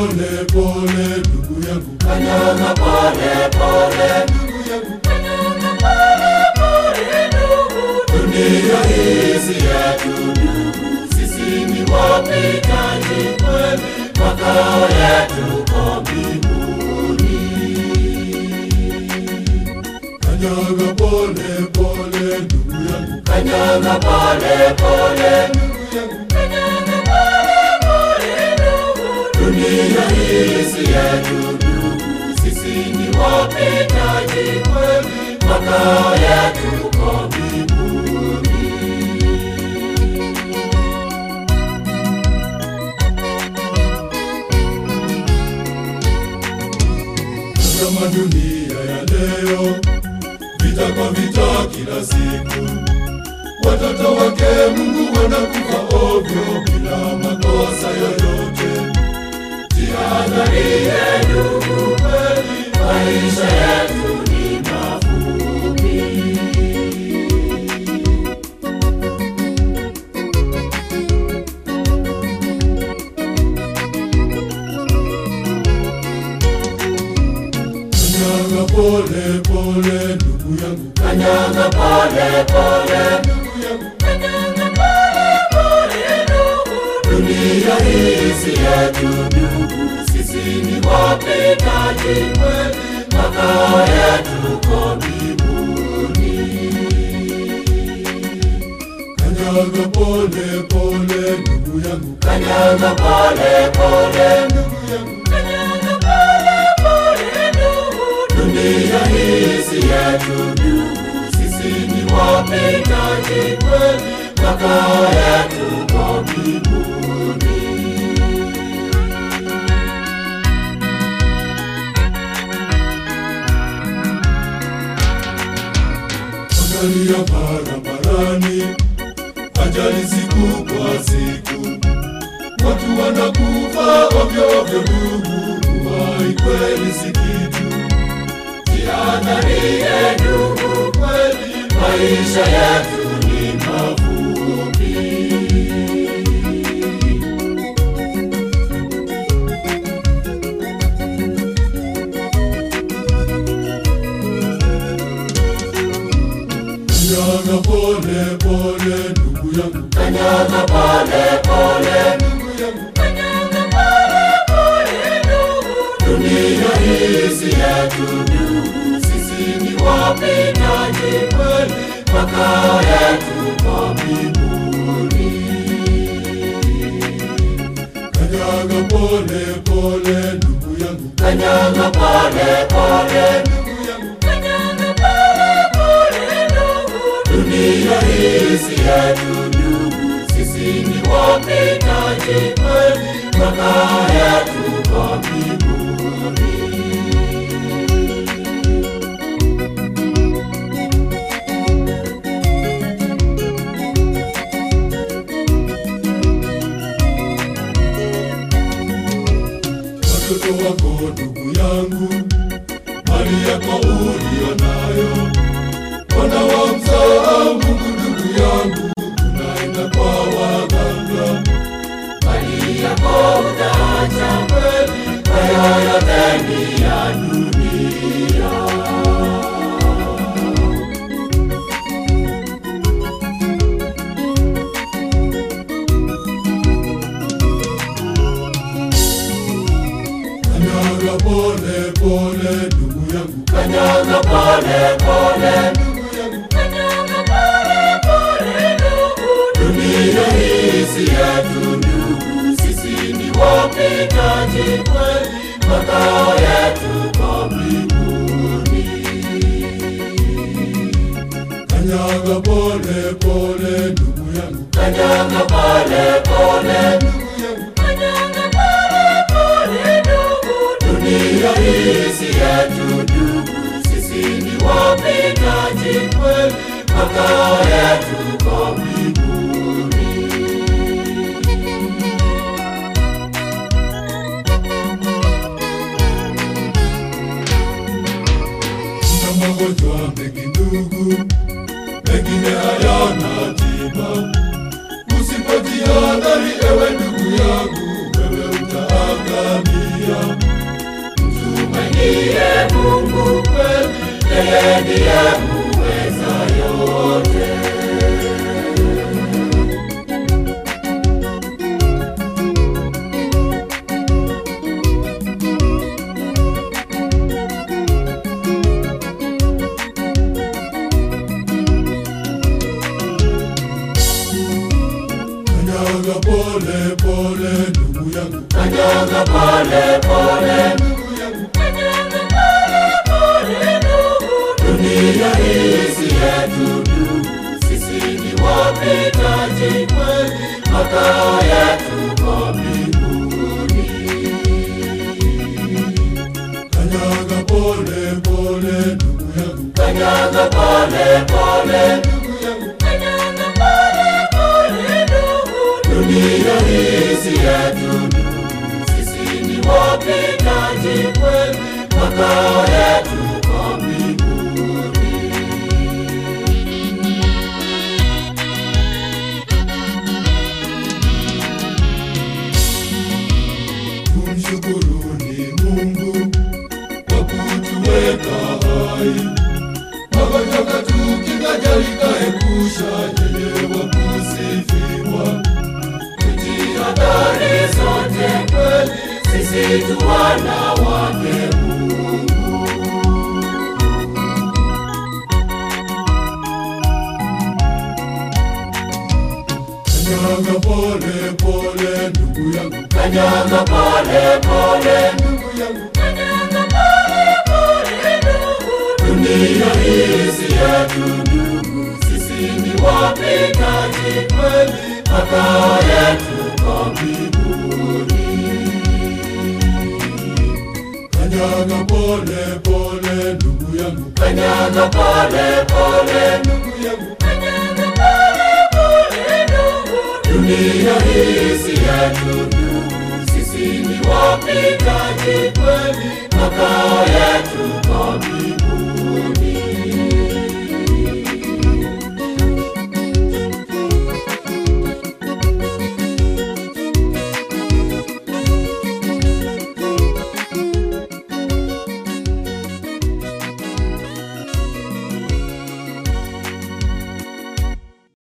pole pole ndugu yangu, kanyaga pole pole ndugu yangu, kanyaga pole pole ndugu dunia hii si yetu ndugu sisi ni wapitaji kweli makao yetu ko mbinguni kanyaga pole pole ndugu yangu, kanyaga pole pole ndugu yangu, kanyaga pole pole ndugu dunia hii si yetu ndugu sisi ni wapitaji kweli makao yetu ko mbinguni kama dunia ya leo, vita kwa vita kila siku, watoto wake Mungu wanakufa ovyo bila makosa yoyote. Jihadharie ndugu, kweli maisha yetu ni mafupi. Kanyaga pole pole ndugu yangu, Kanyaga pole pole, ndugu yangu, kanyaga pole pole ndugu, dunia hii si yetu ndugu, sisi ni wapitaji kweli, makao yetu ko mbinguni. kanyaga pole pole ndugu yangu, Kanyaga pole pole, ndugu yangu, kanyaga pole pole ndugu, dunia hii si yetu ndugu, sisi ni wapitaji kweli, makao yetu ko mbinguni. angalia barabarani, ajali siku kwa siku, watu wanakufa ovyo ovyo ndugu, uhai kweli si kitu. Jihadharie ndugu, kweli maisha yetu ni mafupi. Kanyaga pole pole ndugu yangu, Kanyaga pole pole, ndugu yangu, kanyaga pole pole ndugu, dunia hii si yetu ndugu, sisi ni wapitaji kweli, makao yetu kwa mbinguni. kanyaga pole pole ndugu yangu, Kanyaga pole pole, ndugu yangu, kanyaga pole pole ndugu, dunia hii si yetu ndugu, sisi ni wapitaji kweli, makao yetu kwa mbinguni. watoto wako ndugu yangu, mali yako uliyo nayo, wana wamsahau Mungu ndugu yangu, unaenda kwa waganga Mali yako utaacha kweli, kwa yoyote ni ya dunia. kanyaga pole pole ndugu yangu, Kanyaga pole pole, ndugu yangu, kanyaga pole pole ndugu, dunia hii si yetu ndugu, sisi ni wapitaji kweli, makao yetu kwa mbinguni. kanyaga pole pole ndugu yangu, Kanyaga pole pole, ndugu yangu, kanyaga pole pole ndugu, dunia hii si yetu ndugu, sisi ni wapitaji kweli, makao yetu kwa mbinguni. na magonjwa mengi ndugu, mengine hayana tiba. Usipojihadhari ewe ndugu yangu, wewe utaangamia. pole pole ndugu yangu, kanyaga pole pole, ndugu yangu, kanyaga pole pole ndugu. Dunia hii si yetu ndugu, sisi ni wapitaji kweli, makao yetu kwa mbinguni. kanyaga pole pole ndugu yangu, Kanyaga pole pole, ndugu yangu, kanyaga pole pole ndugu. Dunia hii si yetu ndugu, sisi ni wapitaji kweli, makao yetu kwa mbinguni. tumshukuruni Mungu kwa kutuweka hai, magonjwa katukinga, jali kaepusha, yeye wa kusifiwa. Tujihadhari zote kweli, sisi tu wana wake Mungu. Kanyaga pole pole ndugu yangu, Kanyaga pole pole, ndugu yangu, kanyaga pole pole ndugu. Dunia hii si yetu ndugu, sisi ni wapitaji kweli, makao yetu kwa mbinguni. kanyaga pole pole ndugu yangu, Kanyaga pole pole, ndugu yangu, kanyaga pole pole ndugu. Dunia hii si yetu ndugu, sisi ni wapitaji kweli, makao yetu kwa mbinguni.